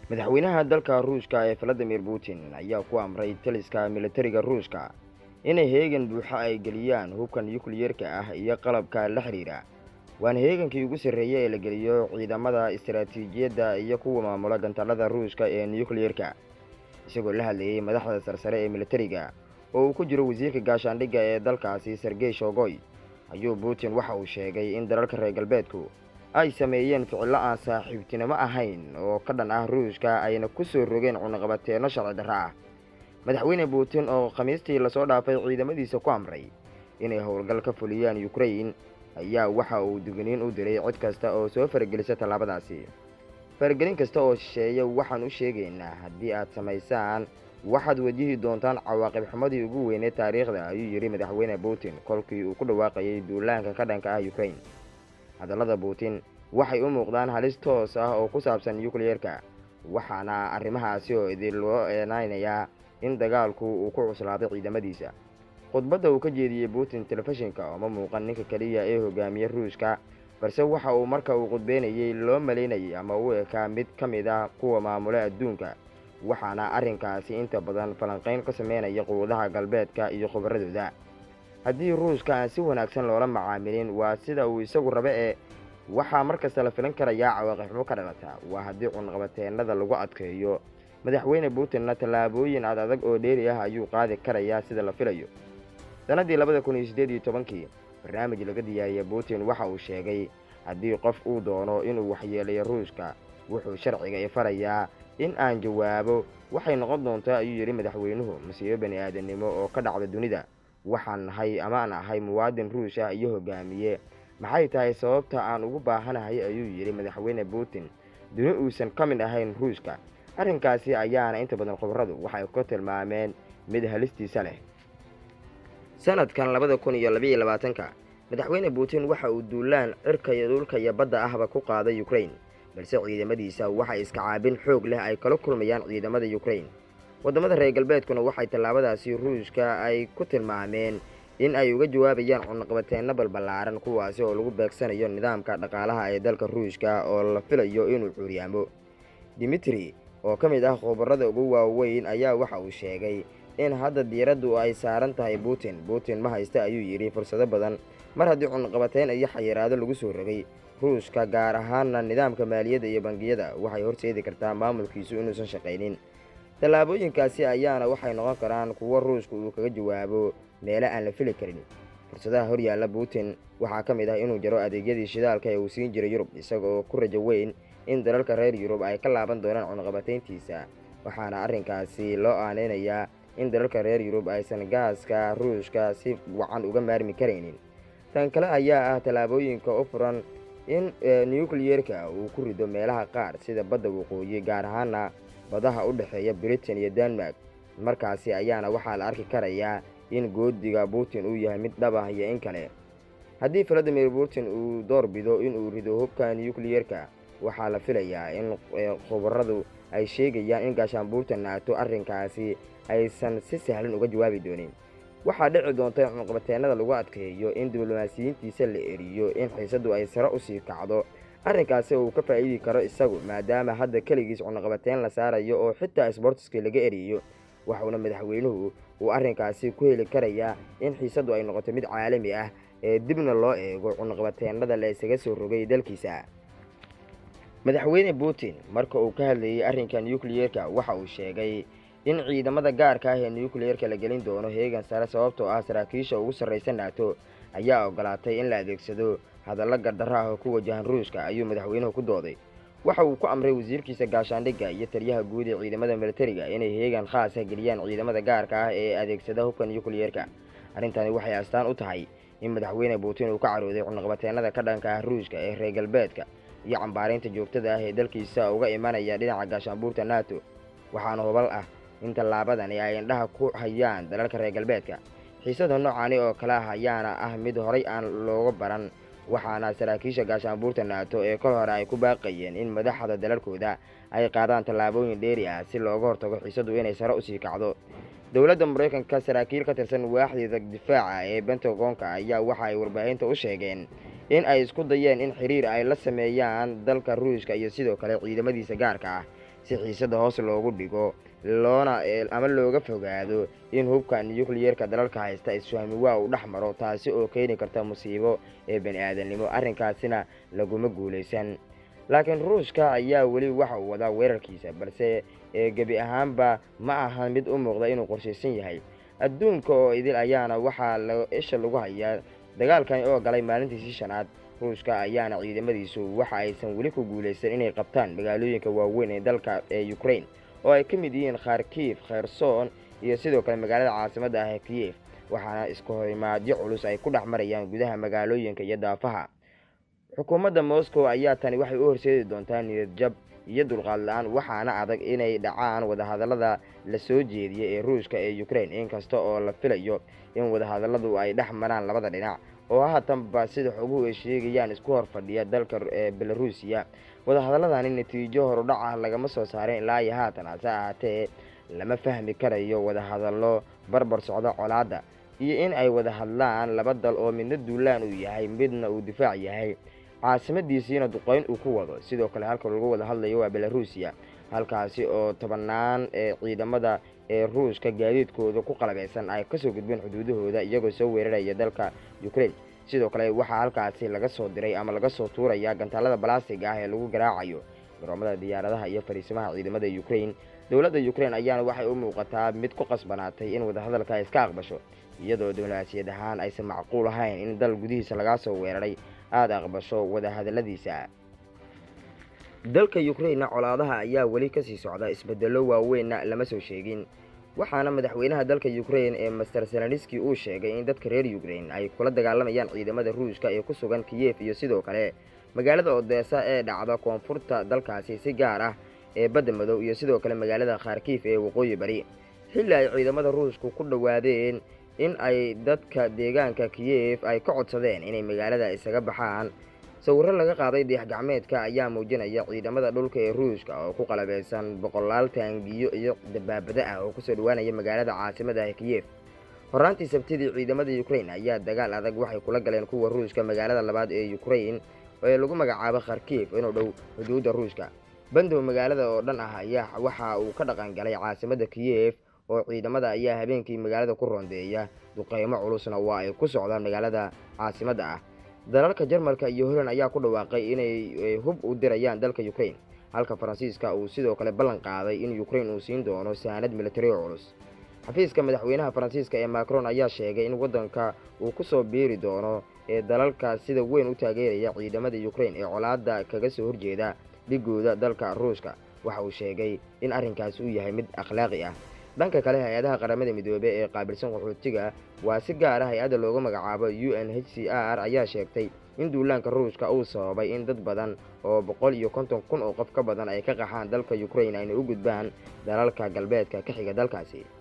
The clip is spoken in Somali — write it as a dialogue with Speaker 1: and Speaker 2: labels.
Speaker 1: madaxweynaha dalka ruushka ee valadimir putin ayaa ku amray taliska militariga ruushka inay heegan buuxo ay geliyaan hubka nukliyeerka ah iyo qalabka la xidhiira waana heegankii ugu sarreeyey ee la geliyo ciidamada istaraatiijiyadda iyo kuwa maamula gantaalada ruushka ee nukliyeerka isagoo la hadlayey madaxda sarsare ee militariga oo uu ku jiro wasiirka gaashaandhigga ee dalkaasi sergey shogoy ayuu putin waxa uu sheegay in dalalka reer galbeedku ay sameeyeen ficillo aan saaxiibtinimo ahayn oo ka dhan ah ruushka ayna ku soo rogeen cunaqabateenno sharci darro ah madaxweyne putin oo khamiistii lasoo dhaafay ciidamadiisa ku amray inay howlgal ka fuliyaan ukrain ayaa waxa uu digniin u diray cid kasta oo soo faragelisa tallaabadaasi faragelin kasta oo shisheeya waxaan u sheegaynaa haddii aad samaysaan waxaad wajihi doontaan cawaaqib xumadii ugu weynee taariikhda ayuu yidhi madaxweyne putin kolkii uu ku dhawaaqayay duulaanka ka dhanka ah ukrain hadallada putin waxay u muuqdaan halis toos ah oo ku saabsan nukliyeerka waxaana arrimahaasi oo idin loo eenaynayaa in dagaalku uu ku cuslaaday ciidamadiisa khudbadda uu ka jeediyey putin telefishinka ooma muuqan ninka keliya ee hogaamiye ruushka balse waxa uu marka uu khudbeynayey loo malaynayay ama u ekaa mid ka mid ah kuwa maamula adduunka waxaana arrinkaasi inta badan falanqayn ka sameynaya quwadaha galbeedka iyo khubaradooda haddii ruushka aan si wanaagsan loola macaamilin waa sida uu isagu rabe ee waxaa mar kasta la filan karayaa cawaaqixumo ka dhalata waa haddii cunqabateennada lagu adkeeyo madaxweyne putinna tallaabooyin ad adag oo dheeri ah ayuu qaadi karayaa sida la filayo sannaddii labada kun iyo siddeed iyo tobankii barnaamij laga diyaariyey putin waxa uu sheegay haddii qof uu doono inuu waxyeelayo ruushka wuxuu sharciga i farayaa in aan jawaabo waxay noqon doontaa ayuu yidhi madaxweynuhu masiibo bani aadamnimo oo ka dhacda dunida waxaan nahay amaan ahay muwaadin ruush ah iyo hogaamiye maxay tahay sababta aan ugu baahanahay ayuu yidhi madaxweyne putin duni uusan ka mid ahayn ruushka arrinkaasi ayaana inta badan khubaradu waxay ku tilmaameen mid halistiisa leh sanadkan labada kun iyo labaiyo labaatanka madaxweyne putin waxa uu duulaan cirka iyo dhulka iyo badda ahba ku qaaday ukrain balse ciidamadiisa waxay iska caabin xoog leh ay kala kulmayaan ciidamada ukrain waddamada reer galbeedkuna waxay tallaabadaasi ruushka ay ku tilmaameen in ay uga jawaabayaan cunaqabateenno balballaaran kuwaasi oo lagu beegsanayo nidaamka dhaqaalaha ee dalka ruushka oo la filayo inuu cuuryaamo dimitri oo ka mid ah khubarada ugu waaweyn ayaa waxa uu sheegay in hadda diiraddu ay saaran tahay putin putin ma haysta ayuu yidhi fursado badan mar haddii cunaqabateyn iyo xayiraado lagu soo rogay ruushka gaar ahaanna nidaamka maaliyadda iyo bangiyada waxay horseedi kartaa maamulkiisu inuusan shaqaynin tallaabooyinkaasi ayaana waxay noqon karaan kuwo ruushka uu kaga jawaabo meelo aan la fili karin fursadaha horyaalla putin waxaa ka mid ah inuu jaro adeegyadii shidaalka ee uu siin jiray yurub isagaoo ku rajo weyn in dalalka reer yurub ay ka laaban doonaan cunaqabateyntiisa waxaana arrinkaasi loo aaneynayaa in dalalka reer yurub aysan gaaska ruushka si wacan uga maarmi karaynin tan kale ayaa ah tallaabooyinka u furan in nukliyeerka uu ku rido meelaha qaar sida badda waqooyi gaar ahaana badaha u dhexeeya britain iyo denmark markaasi ayaana waxaa la arki karayaa in goodiga putin uu yahay mid dhab ah iyo in kale haddii valadimir putin uu door bido inuu rido hubka nukliyeerka waxaa la filayaa in khubaradu ay sheegayaan in gaashaanbuurta naato arrinkaasi aysan si sahlan uga jawaabi doonin waxaa dhici doonta in cunqabateennada lagu adkeeyo in diblomaasiyiintiisa la eriyo in xiisaddu ay sare usii kacdo arrinkaasi uu ka faa'iidi karo isagu maadaama hadda keligiis cunaqabateyn la saarayo oo xitaa sbortiska laga eriyo waxuuna madaxweynuhu uu arrinkaasi ku heli karayaa in xiisaddu ay noqoto mid caalami ah ee dibna loo eego cunaqabateennada la isaga soo rogay dalkiisa madaxweyne putin marka uu ka hadlayey arrinka nukliyeerka waxa uu sheegay in ciidamada gaarka ah ee nukliyeerka la gelin doono heegan sare sababtoo ah saraakiisha ugu sarraysa naato ayaa ogolaatay in la adeegsado hadallo gardarro ah oo ku wajahan ruushka ayuu madaxweynuhu ku dooday waxa uu ku amray wasiirkiisa gaashaandhigga iyo taliyaha guud ee ciidamada militariga inay heegan khaasa geliyaan ciidamada gaarka ah ee adeegsada hubka nukliyeerka arrintani waxay astaan u tahay in madaxweyne putin uu ka carooday cunaqabateennada ka dhanka ah ruushka ee reer galbeedka iyo cambaaraynta joogtada ah ee dalkiisa uga imanaya dhinaca gaashaanbuurta nato waxaana hubal ah in tallaabadani ay indhaha ku hayaan dalalka reer galbeedka xiisada noocaani oo kale ah ayaana ah mid horay aan looga baran waxaana saraakiisha gaashaanbuurta naato ee kol hore ay ku baaqayeen in madaxda dalalkooda ay qaadaan tallaabooyin dheeri ah si looga hortago xiisadu inay sare usii kacdo dowladda maraykanka saraakiil ka tirsan waaxdeeda difaaca ee bentagonka ayaa waxa ay warbaahinta u sheegeen in ay isku dayeen in xiriir ay la sameeyaan dalka ruushka iyo sidoo kale ciidamadiisa gaarka ah si xiisada hoos loogu dhigo loona ama looga fogaado in hubka nucleyeerka dalalka haysta isfahmi waa uu dhex maro taasi oo keeni karta musiibo ee bani aadamnimo arrinkaasina laguma guulaysan laakiin ruushka ayaa weli waxa uu wadaa weerarkiisa balse gebi ahaanba ma aha mid u muuqda inuu qorshaysan yahay adduunka oo idil ayaana waxaa isha lagu hayaa dagaalkani oo galay maalintiisii shanaad ruushka ayaana ciidamadiisu waxa aysan weli ku guulaysan inay qabtaan magaalooyinka waaweyn ee dalka ee ukraine oo ay ka mid yihiin kharkiif kherson iyo sidoo kale magaalada caasimadda ah ee kiyef waxaana isku horimaadyo culus ay ku dhex marayaan gudaha magaalooyinka iyo daafaha xukuumadda moscow ayaa tani waxay u horseedi doontaa niyad jab iyo dulqaad la-aan waxaana adag inay dhacaan wadahadallada la soo jeediyay ee ruushka ee ukraine inkasta oo la filayo in wadahadalladu ay dhex maraan labada dhinac oo haatanba sida xoguhu ay sheegayaan isku hor fadhiya dalka belarusiya wadahadalladani natiijo horudhac ah lagama soo saarin ilaa iyo haatan hase ahaatee lama fahmi karayo wadahadallo barbar socda colaadda iyo in ay wada hadlaan laba dal oo midna duulaan uu yahay midna uu difaac yahay caasimadiisiina duqeyn uu ku wado sidoo kale halka lagu wada hadlayo waa belarusiya halkaasi oo tobanaan ee ciidamada ee ruushka gaadiidkooda ku qalabeysan ay kasoo gudbeen xuduudahooda iyagoo soo weeraraya dalka ukraine sidoo kale waxaa halkaasi laga soo diray ama laga soo tuuraya gantaalada balastiga ah ee lagu garaacayo garoomada diyaaradaha iyo fariisimaha ciidamada ukraine dowladda ukraine ayaana waxay u muuqataa mid ku qasbanaatay in wadahadalka ay iska aqbasho iyadoo diblomaasiyad ahaan aysan macquul ahayn in dal gudihiisa lagaa soo weeraray aada aqbasho wadahadalladiisa dalka ukraine colaadaha ayaa weli kasii socda isbedello waaweynna lama soo sheegin waxaana madaxweynaha dalka ukraine ee master selaniski uu sheegay in dadka reer ukraine ay kula dagaalamayaan ciidamada ruushka ee ku sugan kiyef iyo sidoo kale magaalada odesa ee dhacda koonfurta dalkaasi si gaar ah ee badda madow iyo sidoo kale magaalada kharkiif ee waqooyi bari xilli ay ciidamada ruushku ku dhowaadeen in ay dadka deegaanka kiyef ay ka codsadeen inay magaalada isaga baxaan sawirro laga qaaday dayax gacmeedka ayaa muujinaya ciidamada dhulka ee ruushka oo ku qalabeysan boqolaal taangiyo iyo dabaabada ah oo kusoo dhawaanaya magaalada caasimada ah kiyef horaantii sabtidii ciidamada ukraine ayaa dagaal adag waxay kula galeen kuwa ruushka magaalada labaad ee ukraine ee lagu magacaabo kharkiif inuu dhow xuduudda ruushka bandow magaalada oo dhan ah ayaa waxa uu ka dhaqan galay caasimada kiyef oo ciidamada ayaa habeenkii magaalada ku rondeeya duqeymo culusna waa ay ku socdaan magaalada caasimadda ah dalalka jarmalka iyo holland ayaa ku dhawaaqay inay hub u dirayaan dalka ukraine halka faransiiska uu sidoo kale ballan qaaday in ukraine uu siin doono saanad militari oo culus xafiiska madaxweynaha faransiiska ee macron ayaa sheegay in waddanka uu ku soo biiri doono ee dalalka sida weyn u taageeraya ciidamada ukraine ee colaadda kaga soo horjeeda dhigooda dalka ruushka waxa uu sheegay in arrinkaasi uu yahay mid akhlaaqi ah dhanka kale hay-adaha qaramada midoobey ee qaabilsan qaxootiga waa si gaar ah hay-adda loogu magacaabo u n h c r ayaa sheegtay in duulaanka ruushka uu sababay in dad badan oo boqol iyo konton kun oo qof ka badan ay ka qaxaan dalka ukraine ayna u gudbaan dalalka galbeedka ka xiga dalkaasi